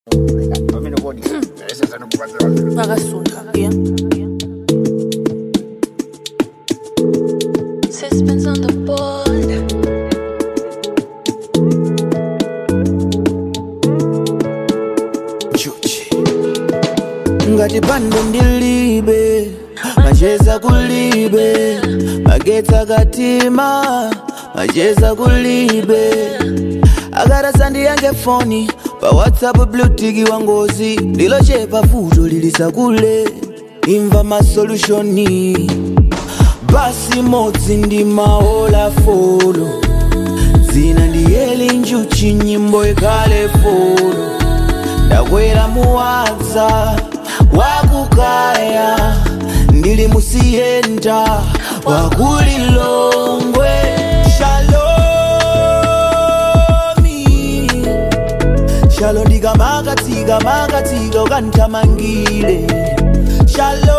Vagasunga, yeah. Suspense on the board. ngati pando ndilibe macheza kulibe magetsa katima macheza kulibe akarasandi yange foni pa whatsapp blutiki wa ngozi ndilochepa futo lilisakule imva masolutioni basi modzi ndi maola folo zina ndiyeli njuchi nyimbo ikhale folo ndakwera muwadza wakukaya ndili musiyenda wakulilongwe shalomi shalo ndikamakatsika makatsika ukandithamangile shalomi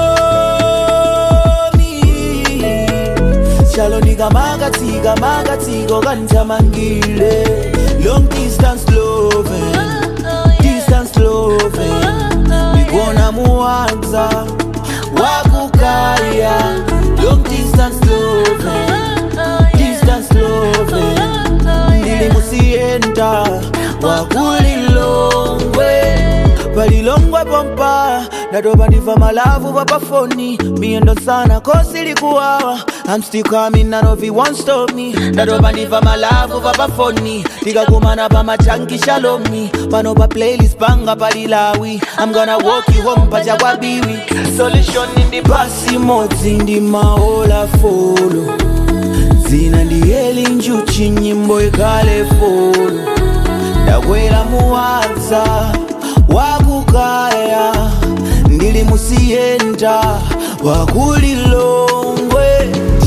shalo ndikamakatsika makatsika ukandithamangile long distance loving distance loving ndikuona muwadza wakukaya long distance loving distance loving ndili musiyenda wakulilongwe palilongwe pompa ndatopa ndiva malavu papafoni miyendo sana kosi likuwawa I'm still coming, none of you won't stop me ndatopa ndiva malavu papafoni tikakumana pamachanki shalomi pano pa playlist panga palilawi I'm gonna walk you home pachakwabiwi solution ndi basi modzi ndi maola folo zina ndiyeli njuchi nyimbo ikhale folo ndakwera muwadza wakukaya ndili musiyenda wakulilongwe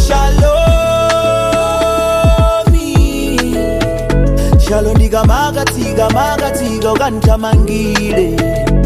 shalomi shalo ndikamakatsika makatsika ukandithamangile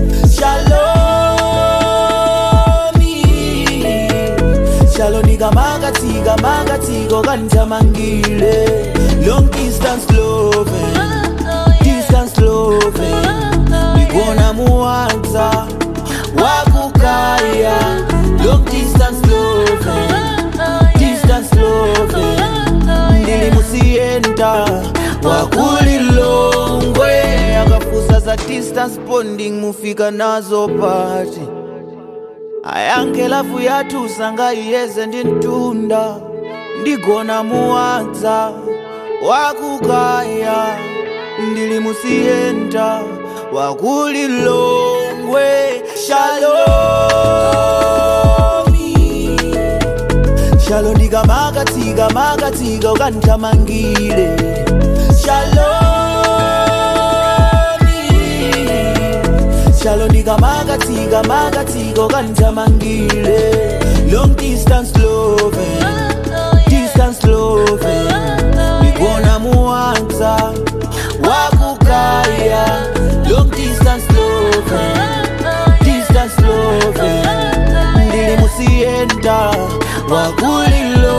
shalomi shalo ndikamakatsika makatsika ukandithamangile long distance loving distance loving ndikuona muwadza wakukaya long distance loving distance loving ndili musiyenda wakulilongwe akafusa za distance bonding mufika nazo pati ayange lafu yathu sangayiyeze ndi mtunda ndigona muwadza wakukaya ndili musiyenda wakulilongwe shalomi shalo ndikamakatsika makatsika ukandithamangile shalomi shalo ndikamakatsika makatsika ukandithamangile long distance loving distance loving ndikuona muwadza wakukaya long distance loving distance loving ndili musiyenda wakulilo